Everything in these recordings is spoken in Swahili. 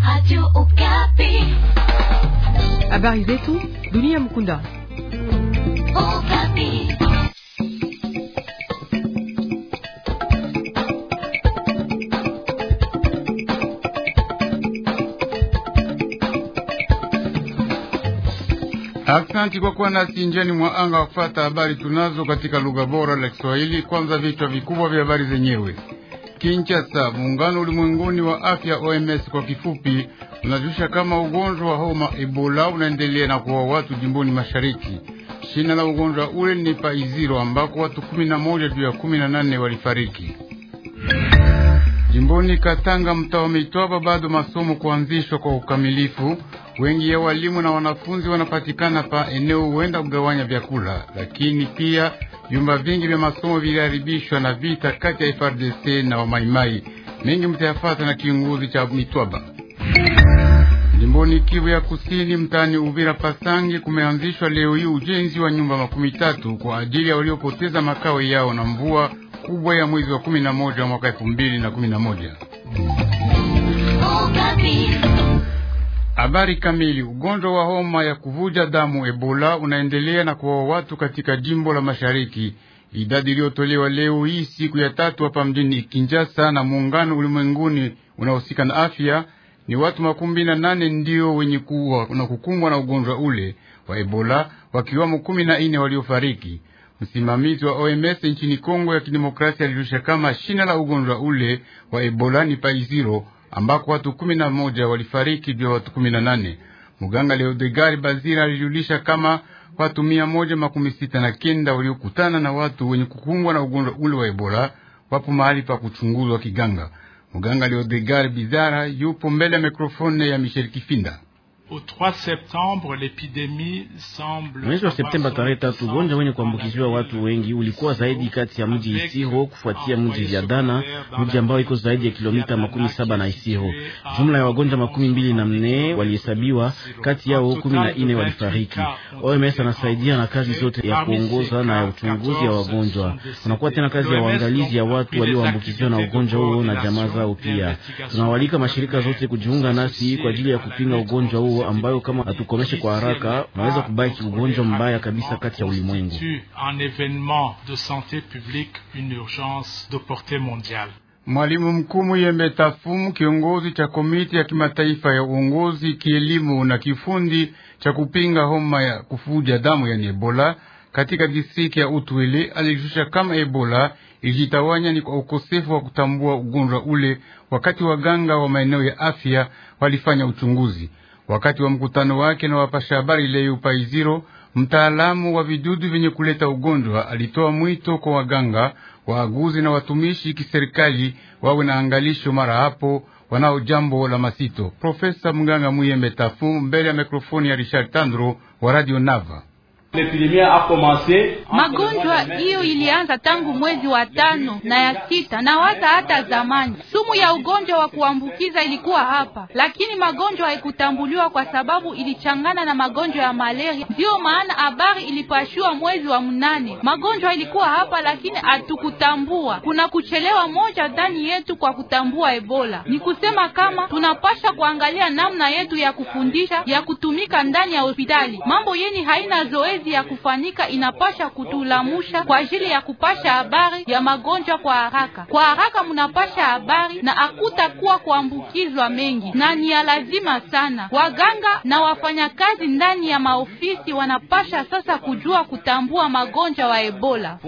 Habari zetu dunia mkunda. Asante kwa kuwa nasi njiani mwa anga wa kufata habari tunazo katika lugha bora la Kiswahili. Kwanza vichwa vikubwa vya habari zenyewe. Kinshasa, muungano ulimwenguni wa afya OMS kwa kifupi, unajulisha kama ugonjwa wa homa Ebola unaendelea na kuwa watu jimboni mashariki. Shina la ugonjwa ule ni Paiziro ambako watu kumi na moja juu ya kumi na nane walifariki. Jimboni Katanga, mtaa wa Mitwaba, bado masomo kuanzishwa kwa ukamilifu. Wengi ya walimu na wanafunzi wanapatikana pa eneo huenda kugawanya vyakula, lakini pia vyumba vingi vya masomo viliharibishwa na vita kati ya FRDC na wamaimai. Mengi mtayafata na kiongozi cha Mitwaba. Jimboni Kivu ya Kusini, mtaani Uvira Pasange, kumeanzishwa leo hii ujenzi wa nyumba makumi tatu kwa ajili ya waliopoteza makao yao na mvua kubwa ya mwezi wa kumi na moja mwaka elfu mbili na kumi na moja. Habari kamili. Ugonjwa wa homa ya kuvuja damu Ebola unaendelea na kuwa watu katika jimbo la mashariki. Idadi iliyotolewa leo hii siku ya tatu hapa mjini Kinshasa na muungano ulimwenguni unaohusika na afya ni watu makumi na nane ndio wenye kuwa na kukumbwa na ugonjwa ule wa Ebola, wakiwamo kumi na nne waliofariki. Msimamizi wa OMS nchini Kongo ya Kidemokrasia alijulisha kama shina la ugonjwa ule wa Ebola ni Paiziro ambako watu kumi na moja walifariki juu ya watu kumi na nane. Muganga Leodegari Bazira alijulisha kama watu mia moja makumi sita na kenda waliokutana na watu wenye kukumbwa na ugonjwa ule wa Ebola wapo mahali pa kuchunguzwa kiganga. Muganga Leodegari Bizara yupo mbele ya mikrofone ya Michel Kifinda. Mwezi wa Septemba tarehe tatu, ugonjwa wenye kuambukiziwa watu wengi ulikuwa zaidi kati ya mji Isiro kufuatia mji Viadana, mji ambao iko zaidi ya kilomita makumi saba na Isiro. Jumla ya wagonjwa makumi mbili na mne walihesabiwa, kati yao kumi na ine walifariki. OMS anasaidia na kazi zote ya kuongoza na ya uchunguzi ya wagonjwa. Kunakuwa tena kazi ya uangalizi ya watu walioambukiziwa na ugonjwa huo na jamaa zao. Pia tunawalika mashirika zote kujiunga nasi kwa ajili ya kupinga ugonjwa huo ambayo kama hatukomeshe kwa haraka unaweza kubaki ugonjwa mbaya kabisa kati ya ulimwengu. Mwalimu mkuu Muyembe Tafumu, kiongozi cha komiti ya kimataifa ya uongozi kielimu na kifundi cha kupinga homa ya kufuja damu yani Ebola katika distrikti ya Utwele, alishusha kama Ebola ilijitawanya ni kwa ukosefu wa kutambua ugonjwa ule, wakati waganga wa maeneo ya afya walifanya uchunguzi. Wakati wa mkutano wake na wapasha habari leo Paiziro, mtaalamu wa vidudu vyenye kuleta ugonjwa alitoa mwito kwa waganga, waaguzi na watumishi kiserikali wawe na angalisho mara hapo wanao jambo la masito. Profesa Mganga Muyembe Tafu mbele ya mikrofoni ya Richard Tandro wa Radio Nava. Magonjwa hiyo ilianza tangu mwezi wa tano na ya sita na waza hata zamani. Sumu ya ugonjwa wa kuambukiza ilikuwa hapa, lakini magonjwa haikutambuliwa kwa sababu ilichangana na magonjwa ya malaria. Ndiyo maana habari ilipashua mwezi wa mnane. Magonjwa ilikuwa hapa, lakini hatukutambua. Kuna kuchelewa moja ndani yetu kwa kutambua Ebola. Ni kusema kama tunapasha kuangalia namna yetu ya kufundisha, ya kutumika ndani ya hospitali. Mambo yeni haina zoezi ya kufanyika inapasha kutulamusha kwa ajili ya kupasha habari ya magonjwa kwa haraka. Kwa haraka munapasha habari na hakutakuwa kuambukizwa mengi, na ni ya lazima sana. Waganga na wafanyakazi ndani ya maofisi wanapasha sasa kujua kutambua magonjwa wa Ebola.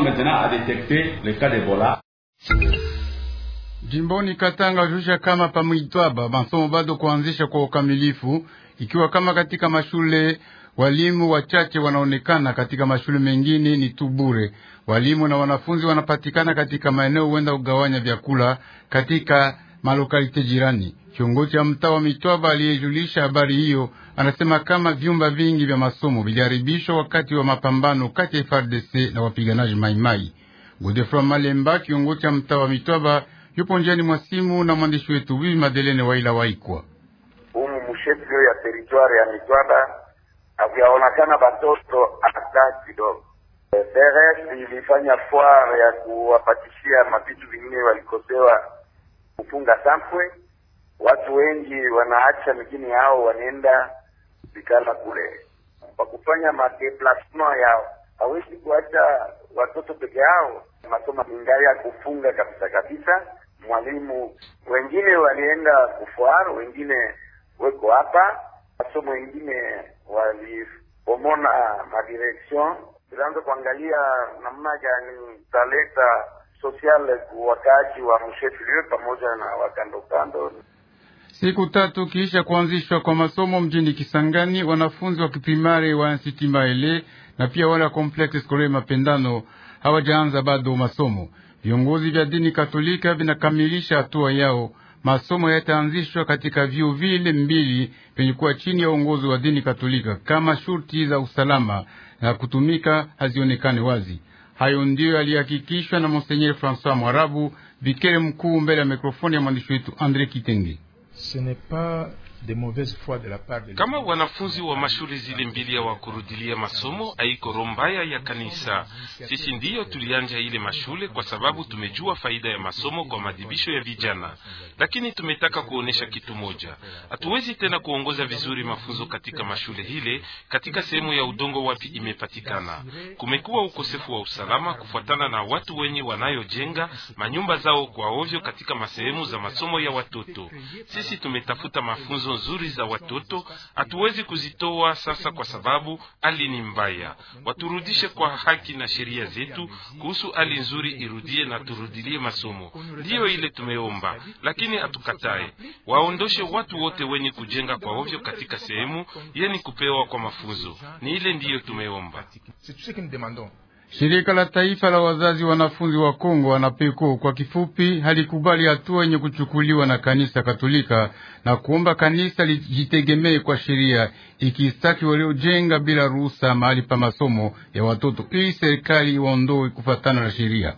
Jimboni Katanga jusha kama pamwitwaba masomo bado kuanzisha kwa ukamilifu, ikiwa kama katika mashule walimu wachache wanaonekana katika mashule mengine ni tu bure. Walimu na wanafunzi wanapatikana katika maeneo huenda kugawanya vyakula katika malokalite jirani. Kiongozi cha mtaa wa Mitwaba aliyejulisha habari hiyo anasema kama vyumba vingi vya masomo viliharibishwa wakati wa mapambano kati ya FARDC na wapiganaji Maimai. Godefroy Malemba, kiongozi cha mtaa wa Mitwaba, yupo njiani mwa simu na mwandishi wetu Bibi Madelene Waila Waikwa. Humu mshefio ya teritwari ya Mitwaba havyaonekana batoto hata kidogo. DRS ilifanya foire ya kuwapatishia mavitu vingine walikosewa kufunga sampwe, watu wengi wanaacha mjini yao wanaenda vikala kule kwa kufanya madeplasement yao. Hawezi kuacha watoto peke yao, masomo ingali ya kufunga kabisa kabisa. Mwalimu wengine walienda kufuar, wengine weko hapa, masomo wengine walipomona madireksion tulianza kuangalia namna gani taleta social wakaaji wa mshefilio pamoja na wakandokando. Siku tatu kisha kuanzishwa kwa masomo mjini Kisangani, wanafunzi wa kiprimari wa Institut Maele na pia wale wa Complexe Scolaire Mapendano hawajaanza bado masomo. Viongozi vya dini Katolika vinakamilisha hatua yao. Masomo yataanzishwa katika vyuo vile mbili vyenye kuwa chini ya uongozi wa dini Katolika kama shurti za usalama na kutumika hazionekane wazi. Hayo ndiyo yalihakikishwa na Monsenyer Francois Mwarabu, bikere mkuu, mbele ya mikrofoni ya mwandishi wetu Andre Kitenge. Kama wanafunzi wa mashule zile mbili ya wakurudilia masomo, haiko roho mbaya ya kanisa. Sisi ndiyo tulianja ile mashule kwa sababu tumejua faida ya masomo kwa madibisho ya vijana, lakini tumetaka kuonesha kitu moja: hatuwezi tena kuongoza vizuri mafunzo katika mashule hile katika sehemu ya udongo wapi imepatikana. Kumekuwa ukosefu wa usalama kufuatana na watu wenye wanayojenga manyumba zao kwa ovyo katika masehemu za masomo ya watoto. Sisi tumetafuta mafunzo nzuri za watoto, hatuwezi kuzitoa sasa kwa sababu hali ni mbaya. Waturudishe kwa haki na sheria zetu kuhusu hali nzuri irudie na turudilie masomo. Ndiyo ile tumeomba, lakini hatukatae. Waondoshe watu wote wenye kujenga kwa ovyo katika sehemu yeni kupewa kwa mafunzo. Ni ile ndiyo tumeomba. Shirika la taifa la wazazi wanafunzi wa Kongo wanapeko kwa kifupi, halikubali hatua yenye kuchukuliwa na kanisa Katolika na kuomba kanisa lijitegemee kwa sheria, ikistaki waliojenga bila ruhusa mahali pa masomo ya watoto ili serikali iwaondoe kufatana na sheria.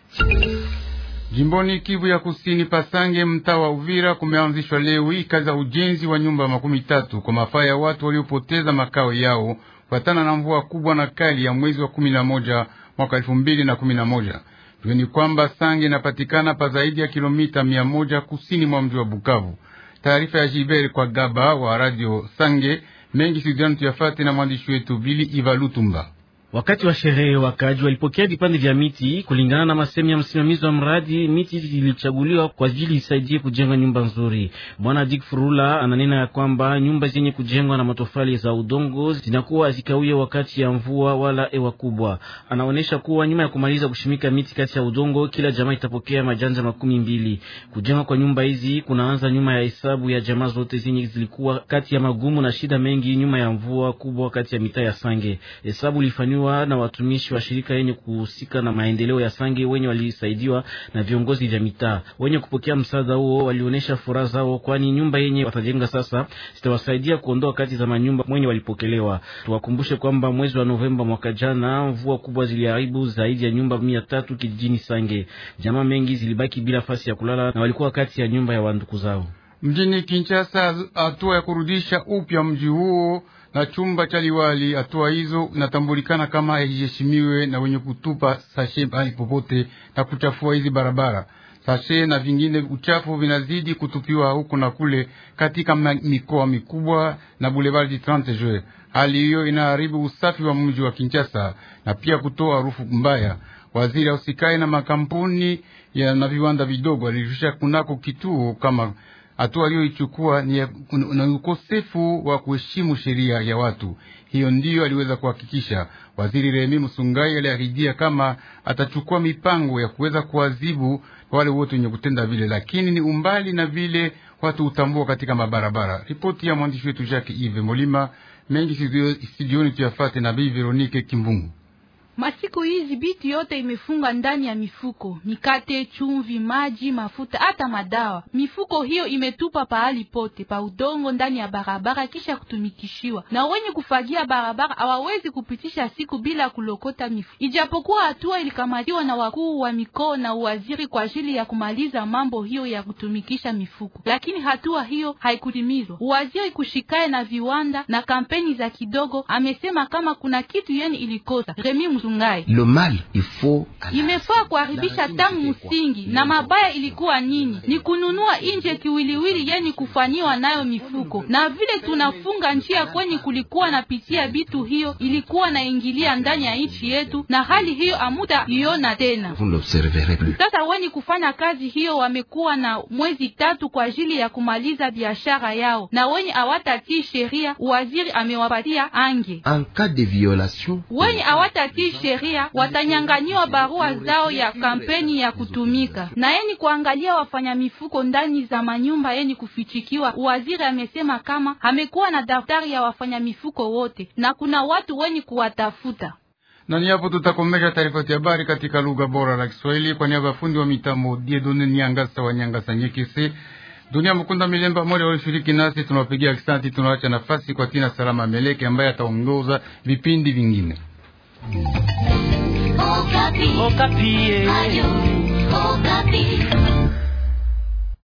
Jimboni Kivu ya Kusini, Pasange, mtaa wa Uvira, kumeanzishwa leo hii kazi za ujenzi wa nyumba makumi tatu kwa mafaa ya watu waliopoteza makao yao kufatana na mvua kubwa na kali ya mwezi wa kumi na moja mwaka elfu mbili na kumi na moja. Jueni kwamba Sange inapatikana pa zaidi ya kilomita mia moja kusini mwa mji wa Bukavu. Taarifa ya Jiberi kwa Gaba wa Radio Sange mengi sidiani tuyafate na mwandishi wetu Bili Ivalutumba. Wakati wa sherehe wakaji walipokea vipande vya miti. Kulingana na masemi ya msimamizi wa mradi, miti zilichaguliwa kwa ajili isaidie kujenga nyumba nzuri. Bwana Dick Furula ananena ya kwamba nyumba zenye kujengwa na matofali za udongo zinakuwa hazikawia wakati ya mvua wala hewa kubwa. Anaonyesha kuwa nyuma ya kumaliza kushimika miti kati ya udongo, kila jamaa itapokea majanja makumi mbili. Kujenga kwa nyumba hizi kunaanza nyuma ya hesabu ya jamaa zote zenye zilikuwa kati ya magumu na shida mengi nyuma ya mvua kubwa kati ya mitaa ya Sange. Hesabu ilifanywa na watumishi wa shirika yenye kuhusika na maendeleo ya Sange wenye walisaidiwa na viongozi vya mitaa. Wenye kupokea msaada huo walionyesha furaha zao, kwani nyumba yenye watajenga sasa zitawasaidia kuondoa kati za manyumba mwenye walipokelewa. Tuwakumbushe kwamba mwezi wa Novemba mwaka jana mvua kubwa ziliharibu zaidi ya nyumba mia tatu kijijini Sange. Jamaa mengi zilibaki bila fasi ya kulala na walikuwa kati ya nyumba ya wanduku zao. Mjini Kinshasa, hatua ya kurudisha upya mji huo na chumba cha liwali. Hatua hizo inatambulikana kama haiheshimiwe na wenye kutupa sashe mahali popote na kuchafua hizi barabara. Sashe na vingine uchafu vinazidi kutupiwa huku na kule katika mikoa mikubwa na Boulevard du 30 Juin. Hali hiyo inaharibu usafi wa mji wa Kinshasa na pia kutoa harufu mbaya. Waziri ausikae na makampuni ya na viwanda vidogo alirusha kunako kituo kama hatua aliyoichukua ni na ukosefu wa kuheshimu sheria ya watu. Hiyo ndiyo aliweza kuhakikisha waziri Remi Musungai. Aliahidia kama atachukua mipango ya kuweza kuadhibu wale wote wenye kutenda vile, lakini ni umbali na vile watu hutambua katika mabarabara. Ripoti ya mwandishi wetu Jacques Ive Molima mengi studioni tuyafate na Bi Veronique Kimbungu. Masiku hizi bitu yote imefunga ndani ya mifuko: mikate, chumvi, maji, mafuta, hata madawa. Mifuko hiyo imetupa pahali pote pa udongo ndani ya barabara kisha kutumikishiwa, na wenye kufagia barabara hawawezi kupitisha siku bila kulokota mifuko. Ijapokuwa hatua ilikamatiwa na wakuu wa mikoa na uwaziri kwa ajili ya kumaliza mambo hiyo ya kutumikisha mifuko, lakini hatua hiyo haikutimizwa. Uwaziri kushikae na viwanda na kampeni za kidogo amesema kama kuna kitu yeni ilikosa Remi Nzungai. Le mal il faut Imefaa kuharibisha tangu msingi, na mabaya ilikuwa nini? Ni kununua nje kiwiliwili yeni kufanyiwa nayo mifuko, na vile tunafunga njia kweni kulikuwa na pitia bitu, hiyo ilikuwa naingilia ndani ya nchi yetu, na hali hiyo amuda iona tena. vous ne l'observerez plus. Sasa weni kufanya kazi hiyo wamekuwa na mwezi tatu kwa ajili ya kumaliza biashara yao, na wenye hawatatii sheria waziri amewapatia ange. En cas de violation, Wenye hawatatii sheria watanyanganyiwa barua zao ya kampeni ya kutumika. Na yeni kuangalia wafanya mifuko ndani za manyumba yeni kufichikiwa, waziri amesema kama amekuwa na daftari ya wafanya mifuko wote na kuna watu wenye kuwatafuta. Na ni hapo tutakomesha taarifa ya habari katika lugha bora la Kiswahili kwa niaba ya fundi wa mitambo Diedone Nyangasa wa Nyangasa Nyekese. Dunia Mkunda Milemba moja walishiriki nasi, tunawapigia asante. Tunaacha nafasi kwa Tina Salama Meleke ambaye ataongoza vipindi vingine. Okapi. Okapi. Ayo, Okapi.